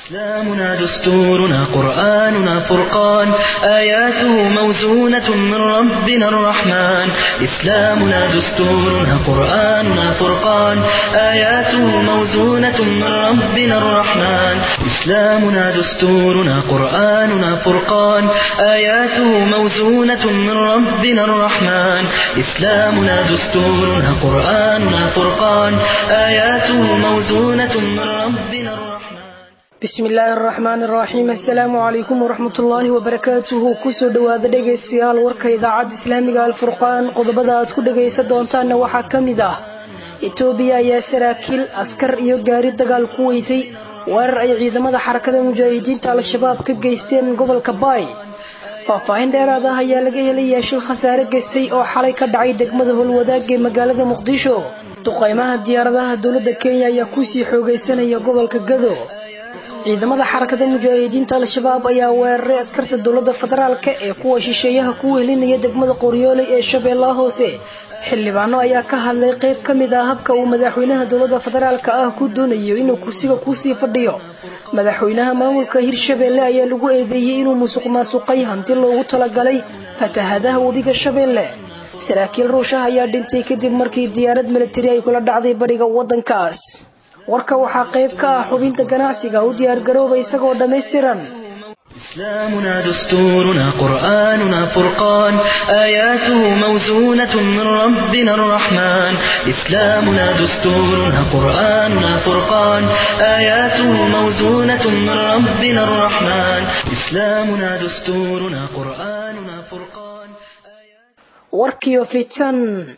إسلامنا دستورنا قرآننا فرقان آياته موزونة من ربنا الرحمن إسلامنا دستورنا قرآننا فرقان آياته موزونة من ربنا الرحمن إسلامنا دستورنا قرآننا فرقان آياته موزونة من ربنا الرحمن إسلامنا دستورنا قرآننا فرقان آياته موزونة من ربنا الرحمن bismi illaahi araxmaan araxiim assalaamu calaykum waraxmatullaahi wabarakaatuhu kusoo dhowaada dhegaystayaal warka idaacadda islaamiga alfurqaan qodobada aad ku dhagaysan doontaanna waxaa ka mid ah etoobiya ayaa saraakiil askar iyo gaari dagaal ku weysay weerar ay ciidamada xarakada mujaahidiinta al-shabaab ka geysteen gobolka baay faahfaahin dheeraad ah ayaa laga helayaa shil khasaare geystay oo xalay ka dhacay degmada howlwadaag ee magaalada muqdisho duqaymaha diyaaradaha dowladda kenya ayaa kusii xoogaysanaya gobolka gado ciidamada xarakada mujaahidiinta al-shabaab ayaa weeraray askarta dowladda federaalka ee kuwa shisheeyaha ku wehelinaya degmada qoryooley ee shabeellaha hoose xildhibaano ayaa ka hadlay qayb ka mid ah habka uu madaxweynaha dowladda federaalka ah ku doonayo inuu kursiga kusii fadhiyo madaxweynaha maamulka hirshabeelle ayaa lagu eedeeyey inuu musuq maasuqay hanti loogu talagalay fatahadaha webiga shabeelle saraakiil ruushaha ayaa dhintay kadib markii diyaarad militari ay kula dhacday bariga waddankaas warka waxaa qayb ka ah xubinta ganacsiga u diyaargarooba isagoo dhammaystiran إسلامنا دستورنا قرآننا فرقان آياته موزونة من ربنا الرحمن إسلامنا دستورنا قرآننا فرقان آياته موزونة من ربنا الرحمن إسلامنا دستورنا قرآننا فرقان warkiyo fitan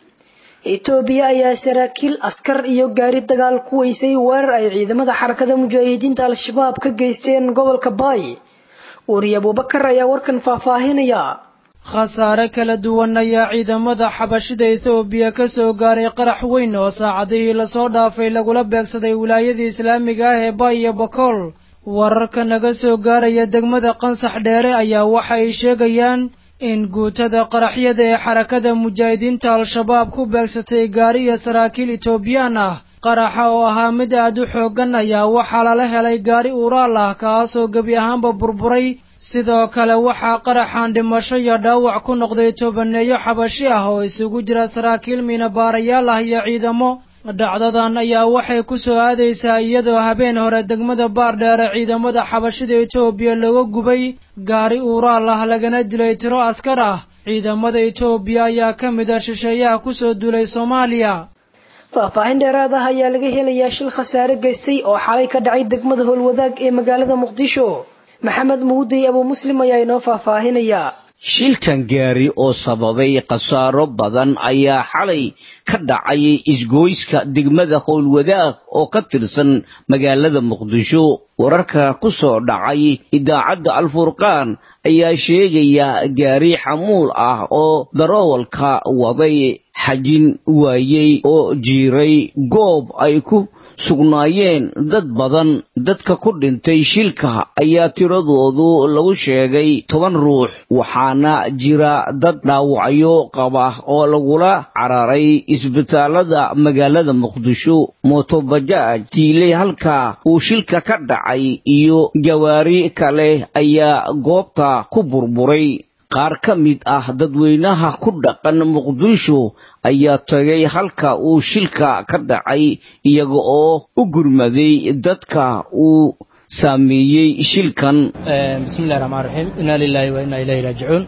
etoobiya ayaa saraakiil askar iyo gaari dagaal ku weysay weerar ay ciidamada xarakada mujaahidiinta al-shabaab ka geysteen gobolka baay wariye abubakar ayaa warkan faahfaahinaya khasaare kala duwan ayaa ciidamada xabashida ethoobiya ka soo gaaray qarax weyn oo saacadihii lasoo dhaafay lagula beegsaday wilaayadii islaamiga ah ee baay iyo bakool wararka naga soo gaaraya degmada qansax dheere ayaa waxa ay sheegayaan in guutada qaraxyada ee xarakada mujaahidiinta al-shabaab ku beegsatay gaari iyo saraakiil etoobiyaan ah qaraxa oo ahaa mid aad u xooggan ayaa waxaa lala helay gaari uuraal ah kaasoo gebi ahaanba burburay sidoo kale waxaa qaraxan dhimasho iyo dhaawac ku noqday tobaneeyo xabashi ah oo isugu jira saraakiil miinabaarayaal ah iyo ciidamo dhacdadan ayaa waxay ku soo aadaysaa iyadoo habeen hore degmada baardheere ciidamada xabashida etoobiya looga gubay gaari uuraal ah lagana dilay tiro askar ah ciidamada etoobiya ayaa ka mid a shisheeyaha kusoo duulay soomaaliya faahfaahin dheeraad ah ayaa laga helayaa shil khasaare geystay oo xalay ka dhacay degmada howlwadaag ee magaalada muqdisho maxamed muudey abuu muslim ayaa inoo faahfaahinayaa shilkan gaari oo sababay khasaaro badan ayaa xalay ka dhacay isgoyska degmada howlwadaag oo ka tirsan magaalada muqdisho wararka ku soo dhacay idaacadda alfurqaan ayaa sheegaya gaari xamuul ah oo daroowalka waday xajin waayey oo jiiray goob ay ku sugnaayeen dad badan dadka ku dhintay shilka ayaa tiradoodu lagu sheegay toban ruux waxaana jira dad dhaawacyo qaba oo lagula cararay isbitaalada magaalada muqdisho mootobajaaj tiiley halka uu shilka ka dhacay iyo gawaari kale ayaa goobta ku burburay qaar ka mid ah dadweynaha ku dhaqan muqdisho ayaa tagay halka uu shilka ka dhacay iyaga oo u gurmaday dadka uu saameeyey shilkan bismillahi raxmaan raxiim inaa lilaahi wa innaa ilayhi raajicuun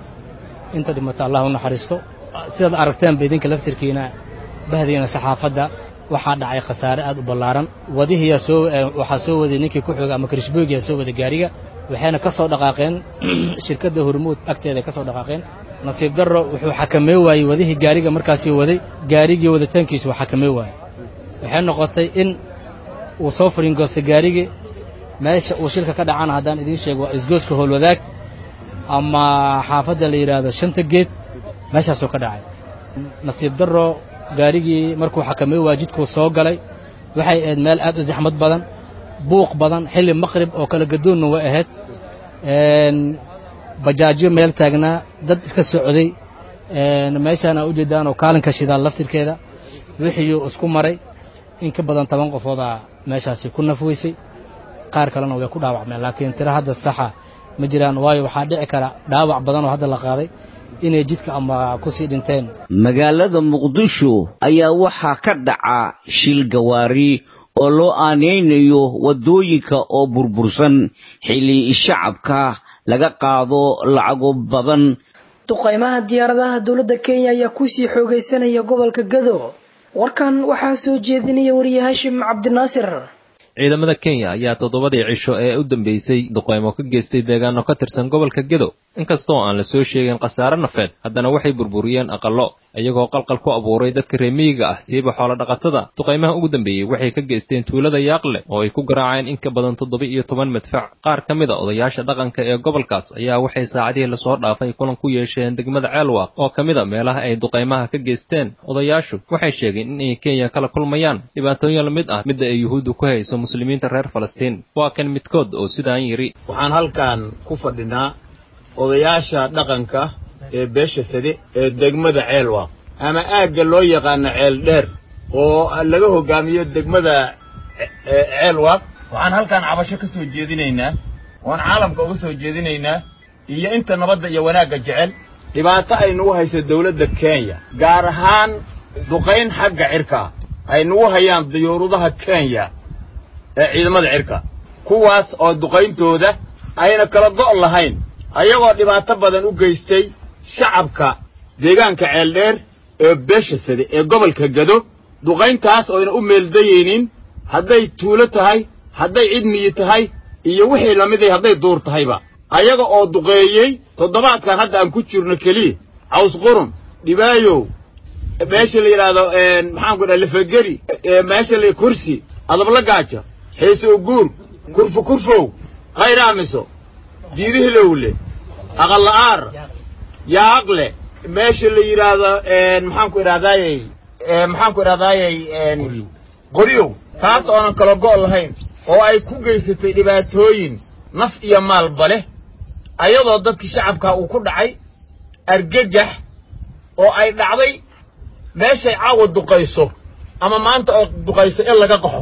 inta dhimata allah u naxariisto sidaad aragteenba idinka laftirkiina bahdiina saxaafadda waxaa dhacay khasaare aad u ballaaran wadihiyaa soo waxaa soo waday ninkii ku xooga ama karishboogiyaa soo waday gaariga waxayna ka soo dhaqaaqeen shirkadda hormuud agteeda ka soo dhaqaaqeen nasiib darro wuxuu xakamee waayey wadihii gaariga markaasii waday gaarigii waditaankiisu uu xakamee waayey waxay noqotay in uu soo furingoostay gaarigii meesha uu shilka ka dhacana haddaan idiin sheego waa isgooska howlwadaag ama xaafadda la yidhaahdo shanta geed meeshaasuu ka dhacay nasiib darro gaarigii markuu xakamey waa jidkuu soo galay waxay ahayd meel aad u zaxmad badan buuq badan xilli maqrib oo kala gadoonna way ahayd bajaajyo meel taagnaa dad iska socday meeshaan aa ujeedaan oo kaalinka shidaal laftirkeeda wixiiyuu isku maray in ka badan toban qofoodaa meeshaasi ku nafweysay qaar kalena way ku dhaawacmeen laakiin tiro hadda saxa ma jiraan waayo waxaa dhici kara dhaawac badan oo hadda la qaaday inay jidka ama kusii dhinteen magaalada muqdisho ayaa waxaa ka dhaca shil gawaari oo loo aanaynayo waddooyinka oo burbursan xilli shacabka laga qaado lacago badan duqaymaha diyaaradaha dowladda kenya ayaa kusii xoogaysanaya gobolka gado warkan waxaa soo jeedinaya wariye hashim cabdinaasir ciidamada kenya ayaa toddobadii cisho ee u dambeysay duqaymo ka geystay deegaano ka tirsan gobolka gedo inkastoo aan la soo sheegin khasaare nafeed haddana waxay burburiyeen aqallo iyagoo qalqal ku abuuray dadka reemiyiga ah siiba xoolo dhaqatada duqaymaha ugu dambeeyey waxay ka geysteen tuulada yaaqle oo ay ku garaaceen in ka badan toddoba iyo toban madfac qaar ka mid a odayaasha dhaqanka ee gobolkaas ayaa waxay saacadihii lasoo dhaafay kulan ku yeesheen degmada ceelwaaq oo ka mid a meelaha ay duqaymaha ka geysteen odayaashu waxay sheegeen in ay kenya kala kulmayaan dhibaatooyin la mid ah midda ay yuhuuddu ku hayso muslimiinta reer falastiin waa kan midkood oo sidaan yidhi waxaan halkan ku fadhinaa odayaasha dhaqanka ee beesha sade ee degmada ceelwaaq ama aagga loo yaqaano ceel dheer oo laga hoggaamiyo degmada ceelwaaq waxaan halkan cabasho ka soo jeedinaynaa oon caalamka uga soo jeedinaynaa iyo inta nabadda iyo wanaagga jecel dhibaato ay nagu hayso dawladda kenya gaar ahaan duqayn xagga cirka ah ay nagu hayaan diyuurudaha kenya ee ciidamada cirka kuwaas oo duqayntooda ayna kala go' lahayn ayagoo dhibaato badan u geystay shacabka deegaanka ceeldheer ee beesha sade ee gobolka gado duqayntaas oyna u meeldayaynin hadday tuulo tahay hadday cid miyi tahay iyo wixii lamiday hadday duur tahayba ayaga oo duqeeyey toddobaadkan hadda aan ku jirno keliya caws qurun dhibaayow meesha la yidhaahdo maxaanku dhaha lafageri meesha la kursi adabla gaaja xiise uguur kurfu kurfow khayraamiso diidihilowle aqalla'aar yaaqle meesha la yidhaahdo maxaanku idhahdaayey maxaanku idhahdaayey qoryow taas oonan kala go' lahayn oo ay ku geysatay dhibaatooyin naf iyo maalba leh ayadoo dadkii shacabkaa uu ku dhacay argagax oo ay dhacday meeshay caawa duqayso ama maanta oo duqayso in laga qaxo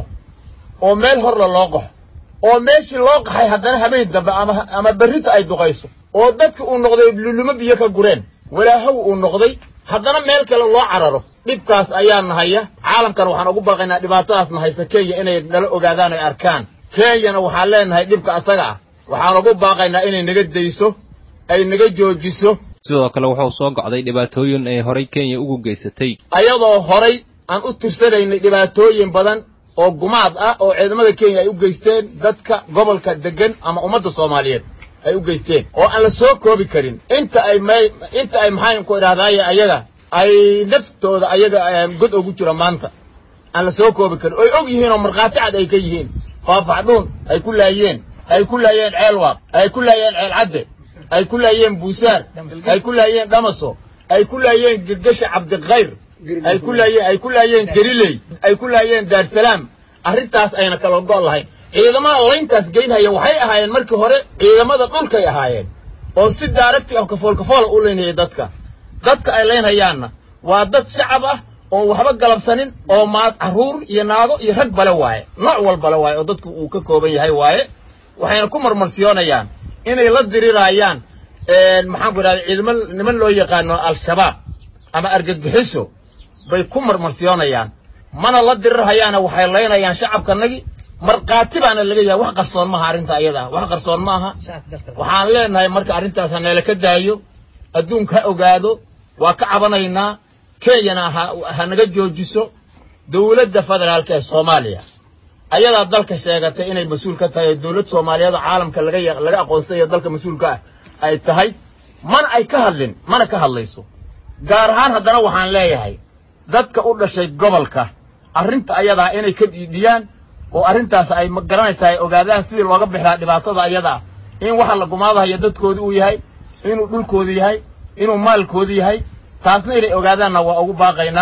oo meel horla loo qaxo oo meeshii loo qaxay haddana habeen dambe ama ama berrita ay duqayso oo dadki uu noqday lulumo biyo ka gureen walaahow uu noqday haddana meel kale loo cararo dhibkaas ayaa nahaya caalamkan waxaan ugu baaqaynaa dhibaatadaas nahaysa kenya inay nala ogaadaan ay arkaan kenyana waxaan leenahay dhibka asaga ah waxaan ugu baaqaynaa inay naga dayso ay naga joojiso sidoo kale wuxuu soo gocday dhibaatooyin ay horay kenya ugu geysatay ayadoo horay aan u tirsanaynay dhibaatooyin badan oo gumaad ah oo ciidamada kenya ay u geysteen dadka gobolka deggan ama ummadda soomaaliyeed ay u geysteen oo aan la soo koobi karin inta ay may inta ay maxaan ku idhahdaaye ayaga ay naftooda ayaga god ugu jiro maanta aan la soo koobi karin oy og yihiin oo markhaati cad ay ka yihiin faafaxdhuun ay ku laayeen ay ku laayeen ceelwaaq ay ku laayeen ceel cadde ay ku laayeen buusaar ay ku laayeen dhamaso ay ku laayeen girgasha cabdikhayr ay ku laayeen ay ku laayeen gariley ay ku laayeen daarsalaam arrintaas ayna kala go' lahayn ciidamada layntaas geynhaya waxay ahaayeen markii hore ciidamada dhulkay ahaayeen oo si daaragti ah kafool kafoola u laynhayay dadka dadka ay laynhayaanna waa dad shacab ah oon waxba galabsanin oo maad carruur iyo naago iyo rag bale waaye nooc walbale waaye oo dadku uu ka kooban yahay waaye waxayna ku marmarsiyoonayaan inay la diriraayaan maxaan ku idhahda ciidamo niman loo yaqaano al-shabaab ama argagixiso bay ku marmarsiyoonayaan mana la dirirhayaana waxay laynayaan shacabkanagi markhaati baana laga yahay wax qarsoon maaha arrinta ayadaa wax qarsoon ma aha waxaan leenahay marka arrintaas ha neela ka daayo adduunka ha ogaado waa ka cabanaynaa kenyana ha ha naga joojiso dowladda federaalka ee soomaaliya ayadaa dalka sheegatay inay mas-uul ka tahay dowlad soomaaliyeed oo caalamka laga laga aqoonsanayo dalka mas-uulka ah ay tahay mana ay ka hadlin mana ka hadlayso gaar ahaan haddana waxaan leeyahay dadka u dhashay gobolka arrinta ayadaa inay ka dhiidhiyaan oo arrintaas ay garanaysaa ay ogaadaan sidii looga bixilaa dhibaatada ayadaa in waxa la gumaadahayo dadkoodi uu yahay inuu dhulkoodu yahay inuu maalkoodu yahay taasna inay ogaadaanna waa ugu baaqaynaa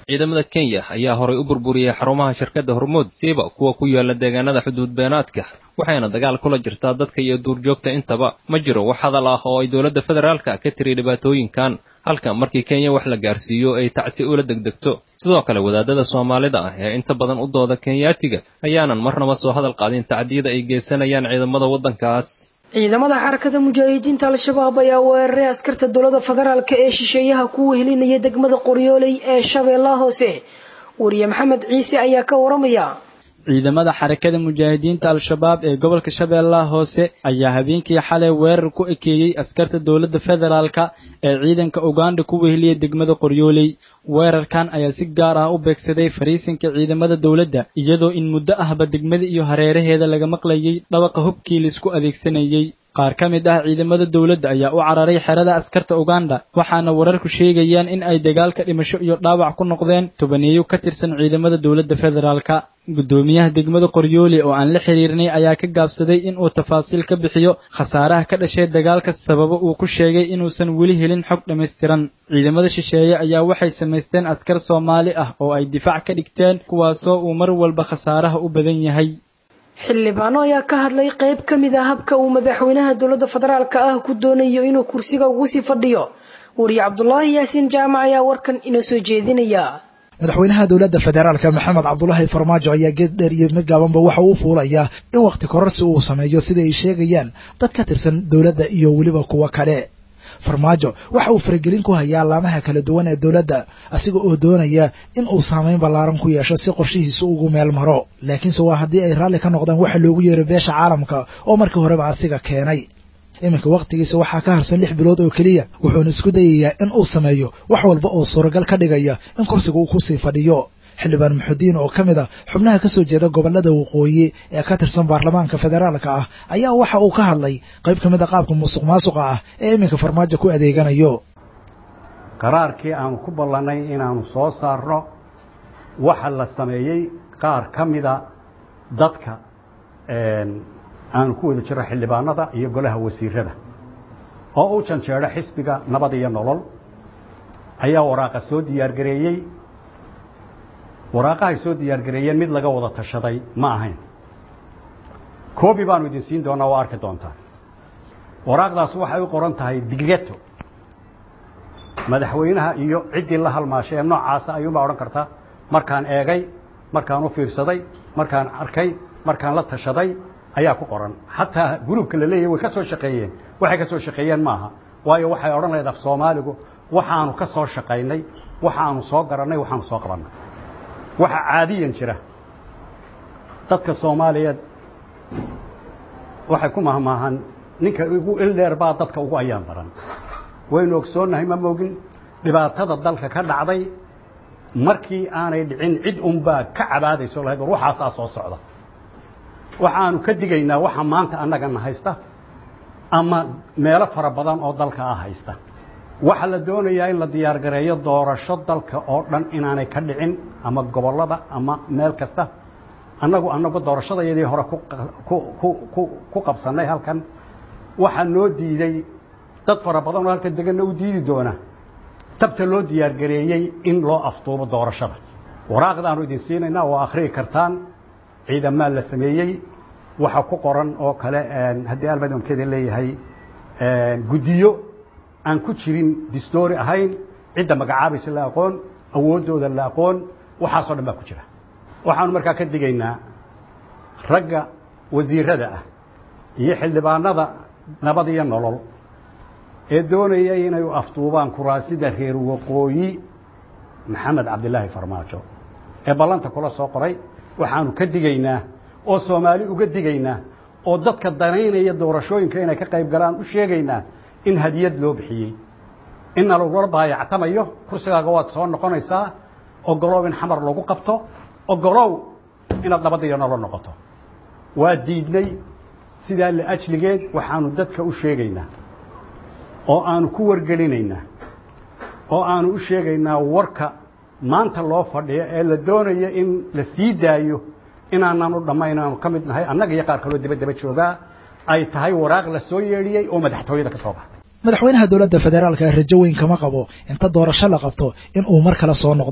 ciidamada kenya ayaa horay u burburiyey xarumaha shirkadda hormuud siiba kuwa ku yaala deegaanada xuduud beenaadka waxayna dagaal kula jirtaa dadka iyo duurjoogta intaba ma jiro wax hadal ah oo ay dowladda federaalka ka tiri dhibaatooyinkan halka markii kenya wax la gaarsiiyo ay tacsi ula degdegto sidoo kale wadaadada soomaalida ah ee inta badan u dooda kenyaatiga ayaanan marnaba soo hadal qaadin tacdiyada ay geysanayaan ciidamada waddankaas ciidamada xarakada mujaahidiinta al-shabaab ayaa weeraray askarta dowladda federaalk ee shisheeyaha ku wehelinaya degmada qoryooley ee shabeellaha hoose wariye maxamed ciise ayaa ka waramaya ciidamada xarakada mujaahidiinta al-shabaab ee gobolka shabeellaha hoose ayaa habeenkii xalay weerar ku ekeeyey askarta dowladda federaalka ee ciidanka uganda ku weheliya degmada qoryooley weerarkan ayaa si gaar ah u beegsaday fariisinka ciidamada dowladda iyadoo in muddo ahba degmada iyo hareeraheeda laga maqlayay dhawaqa hubkii laisku adeegsanayey qaar ka mid ah ciidamada dowladda ayaa u cararay xerada askarta uganda waxaana wararku sheegayaan in ay dagaalka dhimasho iyo dhaawac ku noqdeen tobaneeyo ka tirsan ciidamada dowladda federaalka guddoomiyaha degmada qoryooli oo aan la xiriirnay ayaa ka gaabsaday in uu tafaasiil ka bixiyo khasaaraha ka dhashay dagaalka sababo uu ku sheegay inuusan weli helin xog dhammaystiran ciidamada shisheeye ayaa waxay samaysteen askar soomaali ah oo ay difaac ka dhigteen kuwaasoo uu mar walba khasaaraha u badan yahay xildhibaano ayaa ka hadlay qayb ka mid ah habka uu madaxweynaha dowladda federaalka ah ku doonayo inuu kursiga ugu sii fadhiyo wariye cabdulaahi yaasiin jaamac ayaa warkan inoo soo jeedinaya madaxweynaha dowladda federaalka maxamed cabdulaahi farmaajo ayaa geed dheer iyo mid gaabanba waxa uu fuulayaa in wakhti kororsi uu sameeyo sida ay sheegayaan dad ka tirsan dowladda iyo weliba kuwo kale farmaajo waxa uu faragelin ku hayaa laamaha kala duwan ee dowladda asiga oo doonaya in uu saameyn ballaaran ku yeesho si qorshihiisu ugu meel maro laakiinse waa haddii ay raalli ka noqdaan waxa loogu yeero beesha caalamka oo markii horeba asiga keenay iminka wakhtigiisa waxaa ka harsan lix bilood oo keliya wuxuuna isku dayayaa in uu sameeyo wax walba oo suuragal ka dhigaya in kursiga uu kusii fadhiyo xildhibaan muxudiin oo ka mid a xubnaha ka soo jeeda gobollada waqooyi ee ka tirsan baarlamaanka federaalka ah ayaa waxa uu ka hadlay qayb ka mid a qaabka musuq maasuqa ah ee iminka farmaajo ku adeeganayo qaraarkii aanu ku ballannay inaanu soo saarno waxa la sameeyey qaar ka mida dadka aanu ku wada jiro xildhibaanada iyo golaha wasiirada oo u janjeedho xisbiga nabad iyo nolol ayaa waraaqa soo diyaargareeyey waraaqahay soo diyaargareeyeen mid laga wada tashaday ma ahayn koobi baanu idin siin doonaa waa arki doontaa waraaqdaas waxay u qoran tahay digreto madaxweynaha iyo ciddii la halmaashay ee noocaasa ayuunbaa odhan kartaa markaan eegay markaan u fiirsaday markaan arkay markaan la tashaday ayaa ku qoran xataa gruubka la leeyahy way ka soo shaqeeyeen waxay ka soo shaqeeyeen maaha waayo waxay odhan lahayd af soomaaligu waxaanu ka soo shaqaynay waxaanu soo garannay waxaanu soo qabannay waxa caadiyan jira dadka soomaaliyeed waxay ku mahmaahan ninka ugu ildheer baa dadka ugu ayaan baran waynu ogsoonnahay ma moogin dhibaatada dalka ka dhacday markii aanay dhicin cid unbaa ka cabaadayso lahayd war waxaasaa soo socda waxaanu ka digaynaa waxa maanta annagana haysta ama meelo fara badan oo dalka ah haysta waxaa la doonayaa in la diyaargareeyo doorasho dalka oo dhan inaanay ka dhicin ama gobollada ama meel kasta annagu annagu doorashadayadii hore ku qabsannay halkan waxaa noo diiday dad fara badan oo halkan deganna u diidi doona tabta loo diyaargareeyey in loo afduubo doorashada waraaqdaanu idin siinaynaa oo akhriyi kartaan ciidamaa la sameeyey waxa ku qoran oo kale haddii almadamkeeda leeyahay guddiyo aan ku jirin distoori ahayn cidda magacaabaysa la aqoon awooddooda la aqoon waxaasoo dhan baa ku jira waxaanu markaa ka digaynaa ragga wasiirada ah iyo xildhibaanada nabad iyo nolol ee doonaya inay u afduubaan kuraasida reer waqooyi maxamed cabdilaahi farmaajo ee ballanta kula soo qoray waxaanu ka digaynaa oo soomaali uga digaynaa oo dadka danaynaya doorashooyinka inay ka qayb galaan u sheegaynaa in hadiyad loo bixiyey inna lagula baayactamayo kursigaaga waad soo noqonaysaa ogolow in xamar lagu qabto ogolow inaad nabad iyo nolol noqoto waa diidnay sidaa la ajligeed waxaanu dadka u sheegaynaa oo aanu ku wargelinaynaa oo aanu u sheegaynaa warka maanta loo fadhiyo ee la doonayo in la sii daayo inaanan u dhammayn aanu ka mid nahay annaga iyo qaar kaloo daba daba joogaa ay tahay waraaq la soo yeedhiyey oo madaxtooyada ka soo baxday madaxweynaha dowladda federaalka rajo weyn kama qabo inta doorasho la qabto in uu mar kale soo noqdo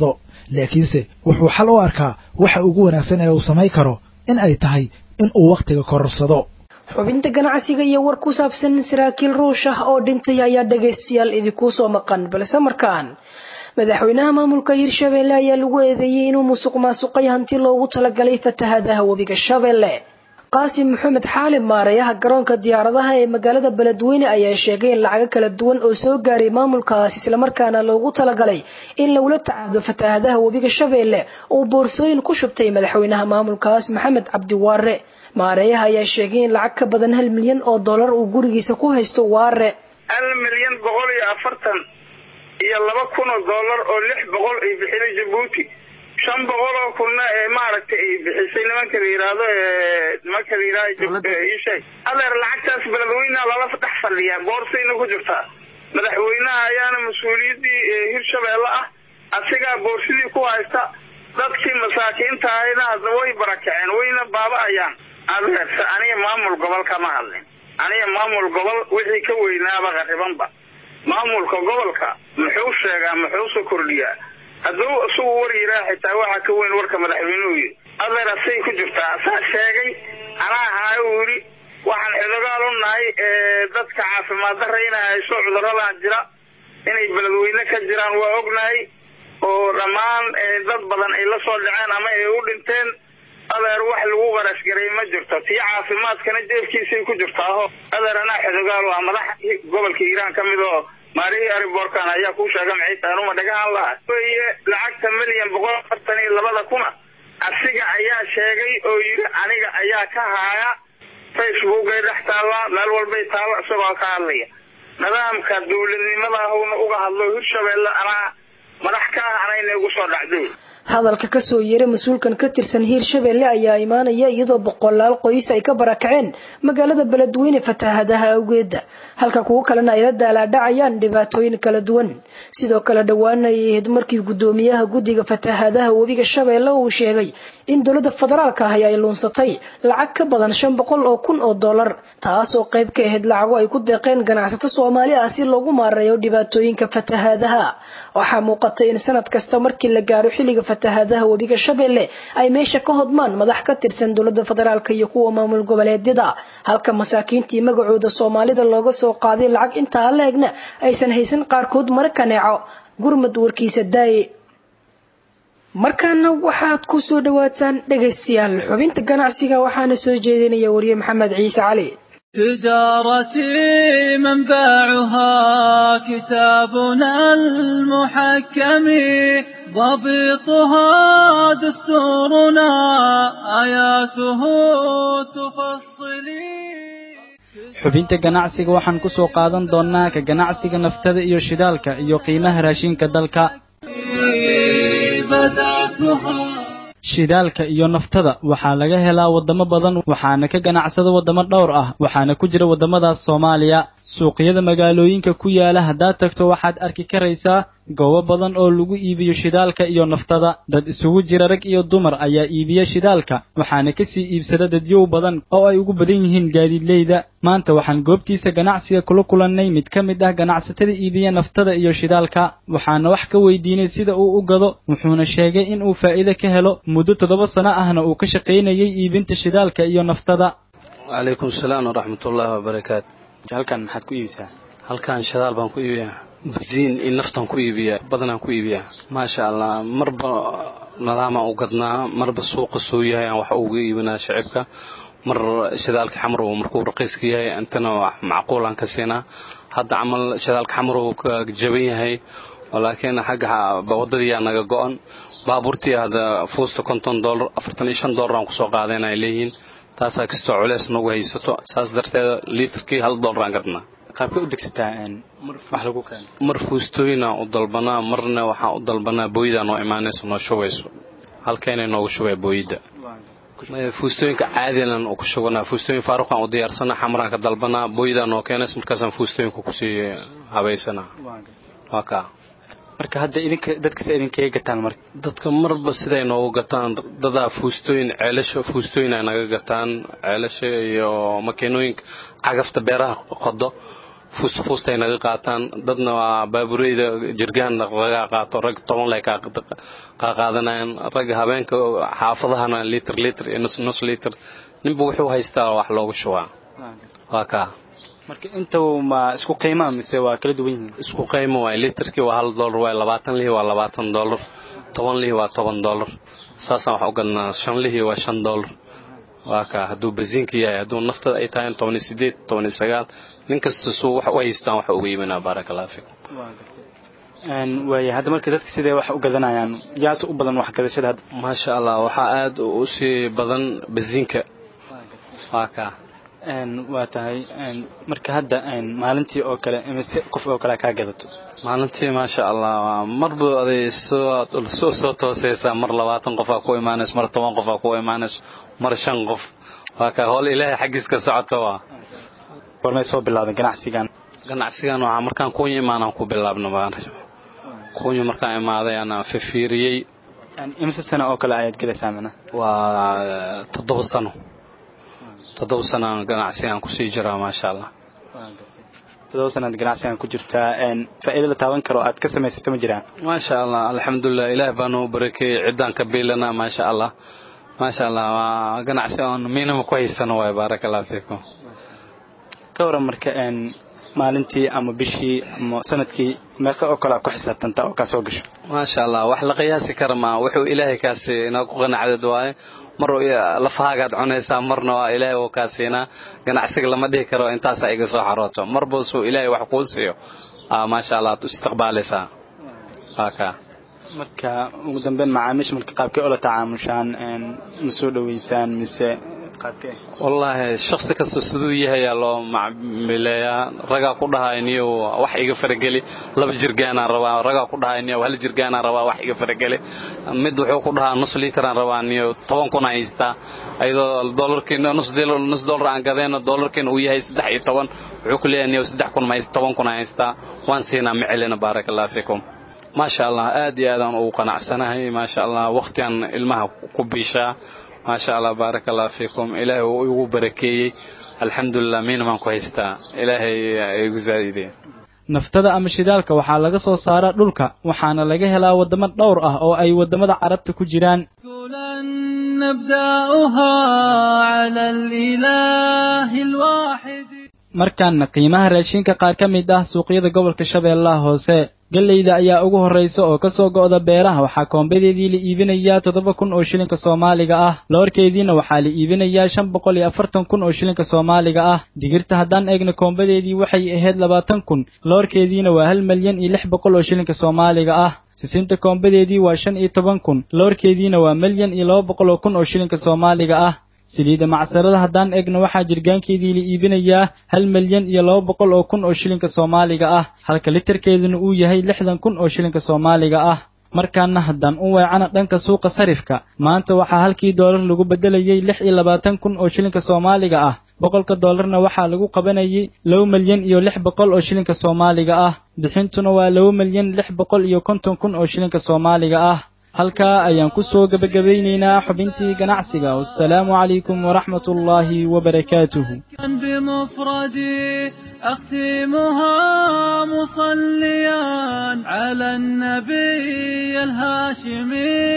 laakiinse wuxuu xal u arkaa waxa ugu wanaagsan ee uu samayn karo in ay tahay in uu wakhtiga kororsado xubinta ganacsiga iyo war ku saabsan saraakiil ruush ah oo dhintay ayaa dhagaystayaal idinkuu soo maqan balse markaan madaxweynaha maamulka hirshabeelle ayaa lagu eedeeyey inuu musuq maasuqay hanti loogu talagalay fatahadaha webiga shabeelle qaasim maxamed xaalib maareeyaha garoonka diyaaradaha ee magaalada beledweyne ayaa sheegay in lacago kala duwan oo soo gaaray maamulkaas islamarkaana loogu talagalay in lagula tacaado fatahadaha webiga shabeelle uu boorsooyin ku shubtay madaxweynaha maamulkaas maxamed cabdiwaare maareeyaha ayaa sheegay in lacag ka badan hal milyan oo dollar uu gurigiisa ku haysto waare hal milyan boqol iyo afartan iyo laba kun oo dollar oo lix boqol ay bixinay jabuuti shan boqol oo kunna ee maaragtay ay bixisay nimanka la yidhaahdo nimanka la yidhahdo isheeg adeer lacagtaas beledweyneha lala dhex fadhiyaa boorsayna ku jirtaa madaxweynaha ayaana mas-uuliyaddii hirshabeelle ah asigaa boorsidii ku haysta dadkii masaakiinta ahayna hadda way barakaceen wayna baaba'ayaan adeerse aniga maamul gobol kama hadlin aniga maamul gobol wixii ka weynaaba qaribanba maamulka gobolka muxuu sheegaa muxuuse kordhiyaa hadduu isagu war yiraa xitaa waxaa ka weyn warka madaxweynuhu yidhi adeer asay ku jirtaa asaa sheegay anaa ahaa uu yidhi waxaan xidogaal u nahay dadka caafimaad darra inay hayso cuduradan jira inay beledweyne ka jiraan waa ognahay oo dhammaan dad badan ay la soo dhaceen ama ay u dhinteen adeer wax lagu qarashgaray ma jirto tii caafimaadkana jeefkiisay ku jirtaaho adeer anaa xidogaal ah madax gobolka hiiraan ka mid oo maarihii ariborkan ayaa kuu sheega maxay tahay anuma dhagahan laha weye lacagta milyan boqol afartan iyo labada kuna asiga ayaa sheegay oo yidhi aniga ayaa ka haaya facebookay dhex taallaa meel walbay taalla isagoo ka hadlaya nidaamka dawladnimada ahuna uga hadlo hirshabeelle anaa madax ka ah anayna igu soo dhacday hadalka kasoo yeeray mas-uulkan ka tirsan hiirshabeelle ayaa imaanaya iyadoo boqolaal qoys ay ka barakaceen magaalada beledweyne fatahadaha awgeeda halka kuwo kalena ay la daalaadhacayaan dhibaatooyin kala duwan sidoo kale dhowaana ay ahayd markii guddoomiyaha guddiga fatahadaha webiga shabeelle uu sheegay in dowladda federaalka ahi ay luunsatay lacag ka badan shan boqol oo kun oo dollar taasoo qayb ka ahayd lacago ay ku deeqeen ganacsato soomaali ah si loogu maareeyo dhibaatooyinka fatahadaha waxaa muuqatay in sanad kasta markii la gaaro xilliga fatahadaha webiga shabeelle ay meesha ka hodmaan madax ka tirsan dowladda federaalk iyo kuwa maamul goboleedyada halka masaakiintii magacooda soomaalida looga soo qaaday lacag intaa la-egna aysan haysan qaarkood mara kaneeco gurmad warkiisa daaye markaana waxaad ku soo dhawaataan dhegaystayaal xubinta ganacsiga waxaana soo jeedinaya wariye maxamed ciise cali تجارتي منبعها كتابنا المحكم ضبطها دستورنا آياته تفصلي xubinta ganacsiga waxaan ku soo qaadan doonnaa ka ganacsiga naftada iyo shidaalka iyo qiimaha raashinka dalka shidaalka iyo naftada waxaa laga helaa waddamo badan waxaana ka ganacsada waddamo dhowr ah waxaana ku jira waddamadaas soomaaliya suuqyada magaalooyinka ku yaala haddaad tagto waxaad arki karaysaa goobo badan oo lagu iibiyo shidaalka iyo naftada dad isugu jira rag iyo dumar ayaa iibiya shidaalka waxaana kasii iibsada dadyow badan oo ay ugu badan yihiin gaadiidleyda maanta waxaan goobtiisa ganacsiga kula kulannay mid ka mid ah ganacsatada iibiya naftada iyo shidaalka waxaana wax ka weydiinay sida uu u gado wuxuuna sheegay in uu faa'iido ka helo muddo toddoba sano ahna uu ka shaqaynayay iibinta shidaalka iyo naftada wacalaykum salaam waraxmatullaahi wabarakaatu halkan maxaad ku iibisaa halkan shidaal baan ku iibiyaa basiin iyo naftaan ku iibiyaa badanaan ku iibiyaa maasha allah marba nadaamaan u gadnaa marba suuqa soo yahay aan wax uga iibinaa shacibka mar shidaalka xamrow markuu raqiiska yahay intana wax macquulaan ka siinaa hadda camal shidaalka xamrow ka jaban yahay laakiin xagga wadadiyaa naga go-an baabuurtii hadda fuusta konton dollar afartan iyo shan dollar aan kusoo qaadeen ay leeyihiin taasaa kastoo culeys nagu haysato saas darteeda liitarkii hal dollar aan gadnaa qaabka u degsataa wax lagu keeno mar fuustooyinaan u dalbanaa marna waxaan u dalbanaa booydaa noo imaanayso noo shubayso halkeenay noogu shubaya booyidda fuustooyinka caadinan ku shubanaa fuustooyin faaruqaan u diyaarsanaa xamaraan ka dalbanaa booydaa noo keenayso markaasaan fuustooyinka kusii habaysanaa waa kaa marka hadda idinka dadkase idinkaga gataan marka dadka marba siday noogu gataan dadaa fuustooyin ceelasha fuustooyin ay naga gataan ceelasha iyo makiinooyinka cagafta beeraha qodo fuusta fuustay naga qaataan dadna waa baabureyda jirgaan ragaa qaato rag toban lay kaa qaadanayaan rag habeenka xaafadahana litr litr iyo nus nus litr ninba wuxuu haystaa wax loogu shubaa waa kaa marka inta ma isku qiimaa mise waa kala duwan yihiin isku qiimo waay litrkii waa hal dollar waay labaatan lihi waa labaatan dollar toban lihi waa toban dollar saasaan wax u gadnaa shan lihi waa shan dollar waa kaa hadduu basiinka yahay hadduu naftada ay tahay toban iyo sideed toban iyo sagaal nin kasta suu wax u haystaan wax uga iibinaa baaraka allah fiikum waaya hadda marka dadka sidee wax u gadanayaan yaase u badan wax gadashada hadda maasha allah waxaa aad u sii badan basiinka waa kaa waa tahay marka hadda maalintii oo kale imise qof oo kale kaa gadato maalintii maasha allah marba aday soo soo soo tooseysaa mar labaatan qofaa ku imaanayso mar toban qofaa ku imaanayso mar shan qof waa kaa howl ilaahay xaggiis ka socoto waa warmay soo bilaabeen ganacsigan ganacsigan waxaa markaan kuunya imaanaan ku bilaabno kuunya markaan imaaday anaa fifiiriyey imise sano oo kale ayaad gadaysaa mana waa toddoba sano toddoba sanaan ganacsigaan kusii jiraa maasha allah toddoba sanaad ganacsigan ku jirtaa faa'iido la taaban karo aad ka samaysato ma jiraan maasha allah alxamdulilah ilaah baa noo barakeeyey ciddaan ka biilanaa maasha allah maasha allah waa ganacsi oon miinama ku haysano waay baaraka allah fiikum ka waran marka maalintii ama bishii ama sanadkii meeqa oo kale ku xisaabtanta oo kaa soo gasho maasha allah wax la qiyaasi kara ma wuxuu ilaahay kaasi inaa ku qanacdad waaye mar lafahaagaad cunaysaa marna waa ilaahay uu kaa siinaa ganacsiga lama dhihi karo intaasaa iga soo xarooto marba suu ilaahay wax kuu siiyo maasha allah aad istiqbaalaysaa waa kaa marka ugu dambeyn macaamiisha marka qaabkay ola tacaamushaan ma soo dhoweysaan mise wallaahi shaksi kasta siduu yahayaa loo macmileeyaa ragaa ku dhahay niyow wax iga farageli laba jirgaanaan rabaa ragaa ku dhahay niyow hal jirgaanaan rabaa wax iga farageli mid wuxuu ku dhahaa nus liitaraan rabaa niyow toban kun haystaa ayadoo doolarkiina nus nus doolar aan gadayna doolarkiina uu yahay saddex iyo toban wuxuu ku leeyahay niyow saddex kun ma toban kun haystaa waan siinaa ma celina baaraka allah fiikum maasha allah aad iyo aadaan ugu qanacsanahay maasha allah waqtigan ilmaha ku biishaa maasha allah baaraka allah fiikum ilaahay uu igu barakeeyey alxamdulilah miina baan ku haystaa ilaahay igu zaa'idee naftada ama shidaalka waxaa laga soo saaraa dhulka waxaana laga helaa waddamo dhowr ah oo ay waddamada carabta ku jiraan markaana qiimaha raashinka qaar ka mid ah suuqyada gobolka shabeellaha hoose galleyda ayaa ugu horraysa oo ka soo go'da beeraha waxaa koombadeedii la iibinayaa toddoba kun oo shilinka soomaaliga ah loorkeediina waxaa la iibinayaa shan boqol iyo afartan kun oo shilinka soomaaliga ah digirta haddaan eegna koombadeedii waxay ahayd labaatan kun loorkeediina waa hal milyan iyo lix boqol oo shilinka soomaaliga ah sisinta koombadeedii waa shan iyo toban kun loorkeediina waa milyan iyo laba boqol oo kun oo shilinka soomaaliga ah saliidda macsarada haddaan eegna waxaa jirgaankeedii la iibinayaa hal milyan iyo laba boqol oo kun oo shilinka soomaaliga ah halka litarkeeduna uu yahay lixdan kun oo shilinka soomaaliga ah markaana haddaan u weecana dhanka suuqa sarifka maanta waxaa halkii doolar lagu beddelayay lix iyo labaatan kun oo shilinka soomaaliga ah boqolka doolarna waxaa lagu qabanayay laba milyan iyo lix boqol oo shilinka soomaaliga ah bixintuna waa laba milyan lix boqol iyo konton kun oo shilinka soomaaliga ah halkaa ayaan ku soo gebagabaynaynaa xubintii ganacsiga wassalaamu calaykum waraxmat ullaahi wabarakaatuhu بمفردي أختمها مصليا على النبي الهاشمي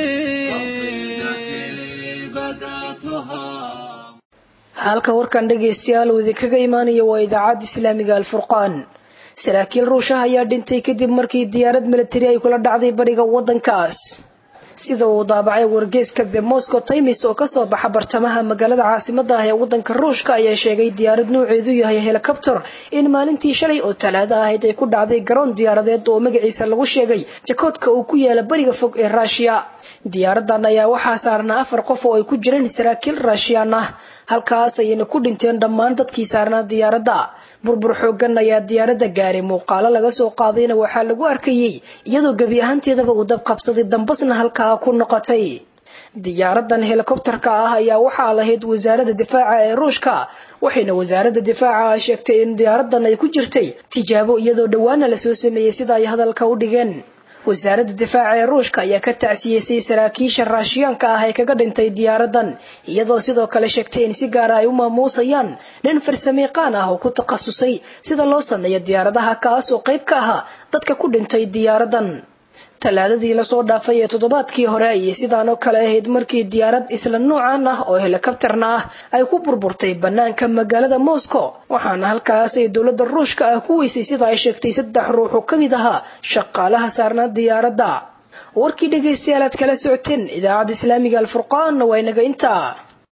قصيدتي بدأتها halka warkan dhegaystayaal uu idinkaga imaanaya waa idaacadda islaamiga alfurqaan saraakiil ruushaha ayaa dhintay kadib markii diyaarad milatari ay kula dhacday bariga waddankaas sida uu daabacay wargeyska the moscow times oo kasoo baxa bartamaha magaalada caasimada ah ee wadanka ruushka ayaa sheegay diyaarad nuuceedu yahay helicopter in maalintii shalay oo talaado ahayd ay ku dhacday garoon diyaaradeed oo magaciisa lagu sheegay jakoodka uu ku yaala bariga fog ee ruushiya diyaaradan ayaa waxaa saarnaa afar qof oo ay ku jireen saraakiil ruushiyaan ah halkaas ayayna ku dhinteen dhammaan dadkii saarnaa diyaaradda burbur xoogan ayaa diyaaradda gaaray muuqaalo laga soo qaadayna waxaa lagu arkayey iyadoo gebi ahaanteedaba uu dab qabsaday dambasna halkaa ku noqotay diyaaradan helikobtarka ah ayaa waxaa lahayd wasaaradda difaaca ee ruushka waxayna wasaaradda difaaca sheegtay in diyaaradan ay ku jirtay tijaabo iyadoo dhowaana lasoo sameeyey sida ay hadalka u dhigeen wasaaradda difaaca ee ruushka ayaa ka tacsiyeysay saraakiisha raashiyaanka ah ee kaga dhintay diyaaradan iyadoo sidoo kale sheegtay in si gaara ay u maamuusayaan nin farsamiiqaan ah oo ku takhasusay sida loo sameeyo diyaaradaha kaas oo qayb ka ahaa dadka ku dhintay diyaaradan talaadadii lasoo dhaafay ee toddobaadkii hore ayay sidaan oo kale ahayd markii diyaarad isla nuucan ah oo helikabtarna ah ay ku burburtay bannaanka magaalada moscow waxaana halkaas ay dowladda ruushka ah ku weysay sida ay sheegtay saddex ruux oo ka mid ahaa shaqaalaha saarnaa diyaaradda warkii dhegaystayaal aad kala socoteen idaacadda islaamiga alfurqaanna waa inaga intaa